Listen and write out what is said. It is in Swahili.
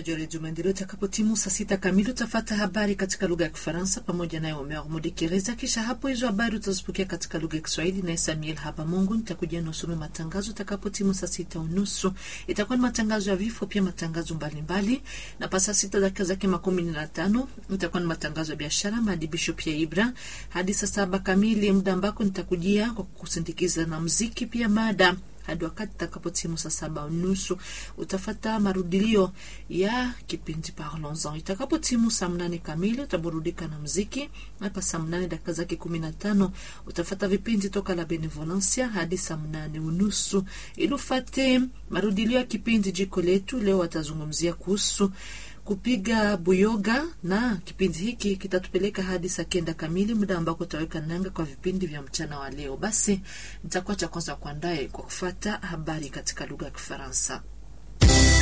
msikilizaji wa redio Maendeleo, itakapotimu saa sita kamili utafata habari katika lugha ya Kifaransa pamoja naye Omer Mudekereza. Kisha hapo hizo habari utazipokea katika lugha ya Kiswahili naye Samuel Haba Mungu. Nitakuja nasome matangazo itakapotimu saa sita unusu. Itakuwa ni matangazo ya vifo, pia matangazo mbalimbali, na pa saa sita dakika zake makumi na tano itakuwa ni matangazo ya biashara, maadibisho pia Ibra hadi saa saba kamili, muda ambako nitakujia kwa kusindikiza na mziki pia mada hadi wakati takapotimu saa saba unusu utafata marudilio ya kipindi Parlons-en. Itakapotimu saa mnane kamili utaburudika na mziki. Hapa saa mnane dakika zake kumi na tano utafata vipindi toka la Benevolencia hadi saa mnane unusu ili ufate marudilio ya kipindi jiko letu. Leo watazungumzia kuhusu kupiga buyoga na kipindi hiki kitatupeleka hadi saa kenda kamili, muda ambako utaweka nanga kwa vipindi vya mchana wa leo. Basi nitakuwa cha kwanza kuandaye kwa kufata habari katika lugha ya Kifaransa.